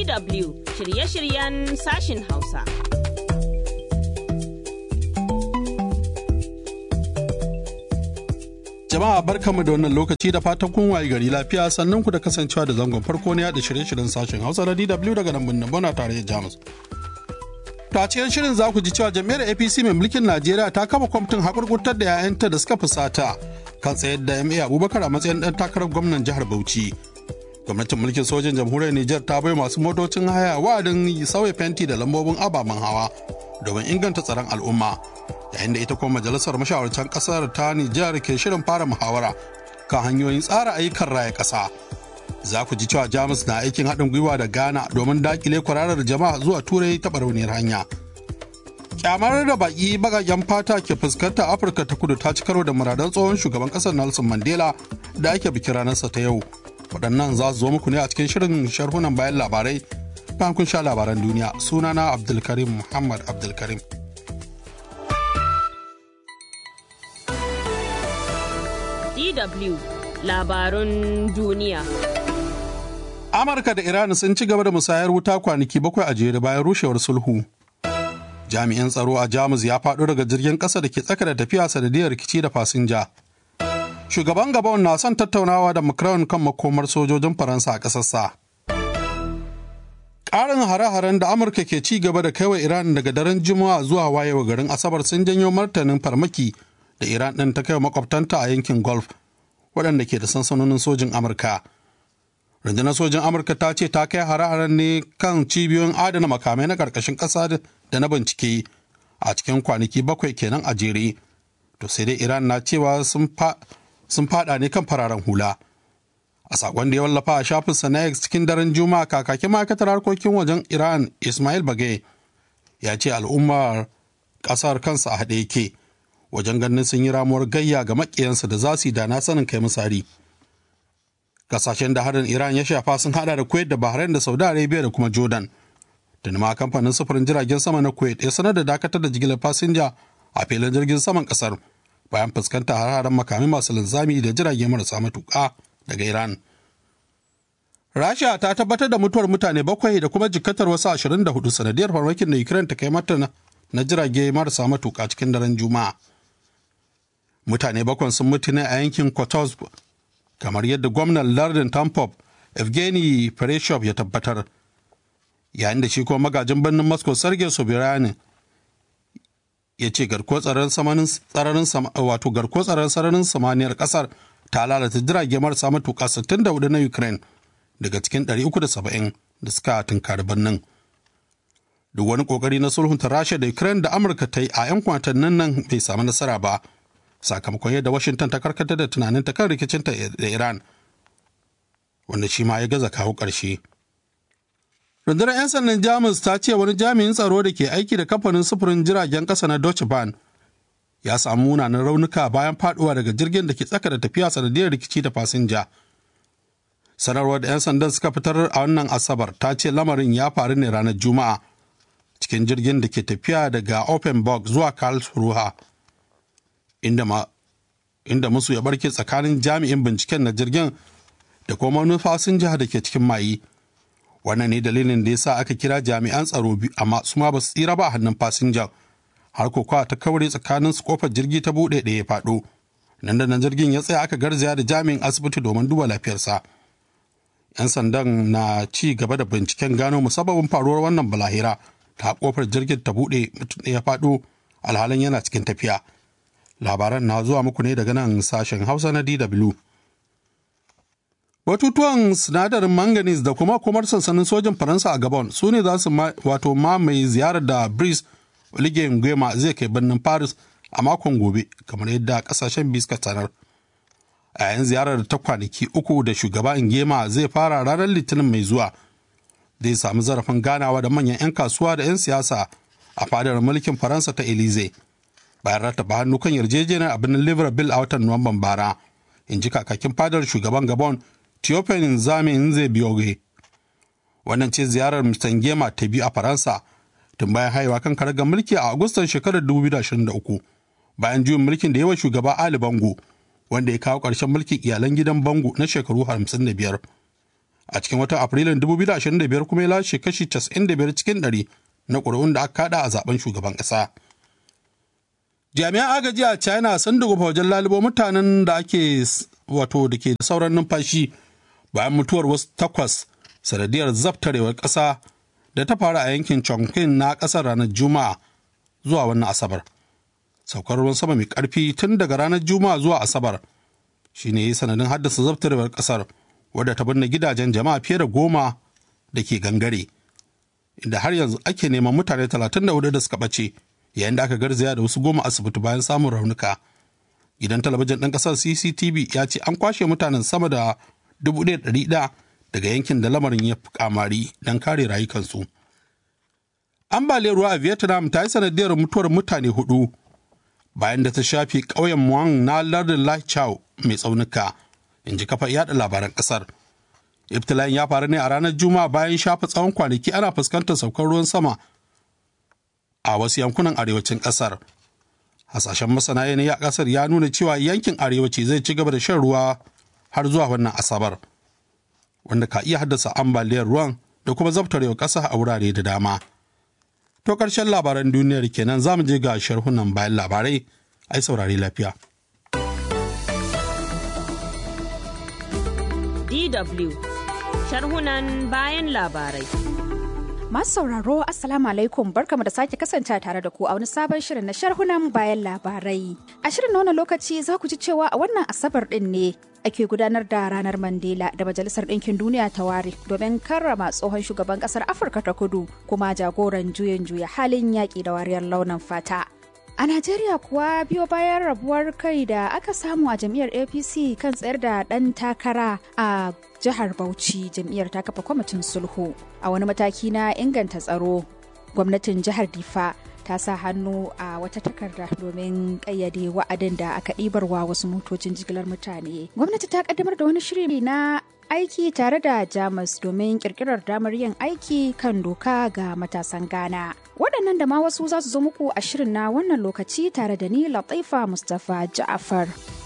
DW shirye-shiryen sashin Hausa. Jama'a barkamu da wannan lokaci da fatan kun waye gari lafiya sannan ku da kasancewa da zangon farko ne da shirye-shiryen sashen Hausa na DW daga nan birnin Bona tare da Jamus. To a cikin shirin za ku ji cewa jam'iyyar APC mai mulkin Najeriya ta kafa kwamitin hakurkurtar da 'ya'yanta da suka fusata kan tsayar da MA Abubakar a matsayin ɗan takarar gwamnan jihar Bauchi. Gwamnatin mulkin sojin jamhuriyar Nijar ta bai masu motocin haya wa'adin sauya fenti da lambobin ababen hawa domin inganta tsaron al'umma. Yayin da ita kuma majalisar mashawarcan ƙasar ta Nijar ke shirin fara muhawara kan hanyoyin tsara ayyukan raya ƙasa. za ku ji cewa jamus na aikin haɗin gwiwa da ghana domin dakile kwararar jama'a zuwa turai ta barauniyar hanya kyamar da baki bagagen fata ke fuskanta afirka ta kudu ta ci karo da muradan tsohon shugaban ƙasar nelson mandela da ake bikin ranarsa ta yau waɗannan za su zo muku ne a cikin shirin sharhunan bayan labarai bayan kun sha labaran duniya sunana abdulkarim muhammad abdulkarim DW labarun duniya. Amurka da Iran sun ci gaba da musayar wuta kwanaki bakwai a jere bayan rushewar sulhu. Jami'in tsaro a Jamus ya faɗo daga jirgin ƙasa da ke tsaka da tafiya sanadiyar rikici da fasinja. Shugaban Gabon na son tattaunawa da Macron kan makomar sojojin Faransa a ƙasarsa. Ƙarin hare-haren da Amurka ke ci gaba da kaiwa Iran daga daren Juma'a zuwa wayewa garin Asabar sun janyo martanin farmaki da Iran ɗin ta kai makwabtanta a yankin Gulf, waɗanda ke da sansanonin sojin Amurka. rundunar sojin amurka ta ce ta kai hare-haren ne kan cibiyoyin adana makamai na karkashin ƙasa da na bincike a cikin kwanaki bakwai kenan a jere to sai dai iran na cewa sun fada ne kan fararen hula a sakon da ya wallafa a shafinsa na x cikin daren juma'a kakakin ma'aikatar harkokin wajen iran ismail bagay ya ce al'ummar ƙasar kansa a haɗe yake wajen ganin sun yi ramuwar gayya ga maƙiyansu da za su yi da na sanin kai misali. kasashen da harin iran ya shafa sun hada da kuwait da bahrain da saudi arabia da kuma jordan da ma kamfanin sufurin jiragen sama na kuwait ya sanar da dakatar da jigilar fasinja a filin jirgin saman kasar bayan fuskanta har-haren makami masu linzami da jirage marasa matuƙa daga iran rasha ta tabbatar da mutuwar mutane bakwai da kuma jikkatar wasu 24 sanadiyar farmakin da ukraine ta kai mata na jirage marasa matuƙa cikin daren juma'a mutane bakwai sun mutu ne a yankin kotovsk kamar yadda gwamnan lardin tampop evgeny pereshov ya tabbatar yayin da shi kuma magajin birnin moscow sergei sobiranin ya ce garko tsaron wato garko tsaron sararin samaniyar kasar ta lalata jirage marasa matuka 64 na ukraine daga cikin 370 da suka tunkari birnin duk wani kokari na sulhunta rasha da ukraine da amurka ta yi a 'yan kwatannin nan bai samu nasara ba sakamakon yadda washington ta karkata da tunaninta kan rikicinta da iran wanda shi ma ya gaza kawo ƙarshe rundunar 'yan sandan jamus ta ce wani jami'in tsaro da ke aiki da kamfanin sufurin jiragen ƙasa na deutsche bahn ya samu munanan raunuka bayan faduwa daga jirgin da ke tsaka da tafiya sanadiyar rikici da fasinja sanarwar da 'yan sandan suka fitar a wannan asabar ta ce lamarin ya faru ne ranar juma'a cikin jirgin da ke tafiya daga offenburg zuwa karlsruhe inda, ma, inda musu ya barke tsakanin jami'in binciken na jirgin da kuma wani fasinja da ke cikin mayi wannan ne dalilin da ya sa aka kira jami'an tsaro biyu amma su ma ba su tsira ba a hannun fasinjan har kokawa ta kaure tsakanin su kofar jirgi ta buɗe ɗaya ya faɗo nan da nan jirgin ya tsaya aka garzaya da jami'in asibiti domin duba lafiyarsa yan sandan na ci gaba da binciken gano musabbabin faruwar wannan balahira ta kofar jirgin ta buɗe mutum ɗaya ya faɗo alhalin yana cikin tafiya labaran na zuwa muku ne daga nan sashen hausa na dw batutuwan sinadarin manganese da kuma kumar sansanin sojin faransa a gabon su ne za su wato mamaye ziyarar da brice oligui nguema zai kai birnin paris a makon gobe kamar yadda kasashen biyu suka sanar a yayin ziyarar ta kwanaki uku da shugaba nguema zai fara ranar litinin mai zuwa zai samu zarafin ganawa da manyan 'yan kasuwa da 'yan siyasa a fadar mulkin faransa ta elize bayan rattaba hannu kan yarjejeniyar a birnin libreville a watan nuwamban bara in ji kakakin fadar shugaban gabon Theophane Nzame Nze Bioge. Wannan ce ziyarar Mr. Ngema ta biyu a Faransa tun bayan haihuwa kan karagar mulki a Agustan shekarar 2023 bayan juyin mulkin da yawa shugaba Ali Bango wanda ya kawo ƙarshen mulkin iyalan gidan Bango na shekaru 55. a cikin watan afrilun 2025 kuma ya lashe kashi 95 cikin 100 na ƙuri'un da aka kada a zaben shugaban ƙasa. jami'an agaji a china sun dugufa wajen lalubo mutanen da ake wato da ke da sauran numfashi bayan mutuwar wasu takwas sanadiyar zabtarewar ƙasa da ta faru a yankin chongqing na ƙasar ranar juma'a zuwa wannan asabar saukar ruwan sama mai ƙarfi tun daga ranar juma'a zuwa asabar shine ya yi sanadin haddasa zabtarewar ƙasar wadda ta binne gidajen jama'a fiye da goma da ke gangare inda har yanzu ake neman mutane 34 da suka ɓace yayin da aka garzaya da wasu goma asibiti bayan samun raunuka gidan talabijin ɗin ƙasar cctv ya ce an kwashe mutanen sama da 1,100 daga yankin da lamarin ya fi kamari don kare rayukansu ambaliyar ruwa a vietnam ta yi sanadiyar mutuwar mutane hudu bayan da ta shafi ƙauyen muang na lardin lai chau mai tsaunuka in ji kafa yada labaran ƙasar ibtila'in ya faru ne a ranar juma'a bayan shafa tsawon kwanaki ana fuskantar saukar ruwan sama a wasu yankunan arewacin kasar hasashen masana yanayi a kasar ya nuna cewa yankin arewaci zai ci gaba da shan ruwa har zuwa wannan asabar wanda ka iya haddasa ambaliyar ruwan da kuma zabtarewa ƙasa a wurare da dama to ƙarshen labaran duniyar kenan za mu je ga sharhunan bayan labarai ai saurari lafiya DW sharhunan bayan labarai Masu sauraro Assalamu alaikum barkamu da sake kasance tare da ku a wani sabon shirin na sharhunan bayan labarai. A shirin na lokaci za ku ji cewa a wannan asabar din ne ake gudanar da ranar Mandela da Majalisar Ɗinkin Duniya ta ware domin karrama tsohon shugaban ƙasar Afirka ta kudu kuma jagoran juyin juya halin yaƙi da wariyar launin fata. A Najeriya kuwa biyo bayan rabuwar kai da aka samu a jam'iyyar APC kan tsayar da ɗan takara a jihar Bauchi jam'iyyar ta kafa kwamitin sulhu a wani mataki na inganta tsaro. Gwamnatin jihar Difa ta sa hannu a wata takarda domin ƙayyade wa'adin da aka ɗibarwa wasu motocin jigilar mutane. Gwamnati ta ƙaddamar da wani shiri na aiki tare da Jamus domin kirkirar damar yin aiki kan doka ga matasan Ghana. Waɗannan da ma wasu za su zo muku a shirin na wannan lokaci tare da ni Latifa Mustapha Ja'afar.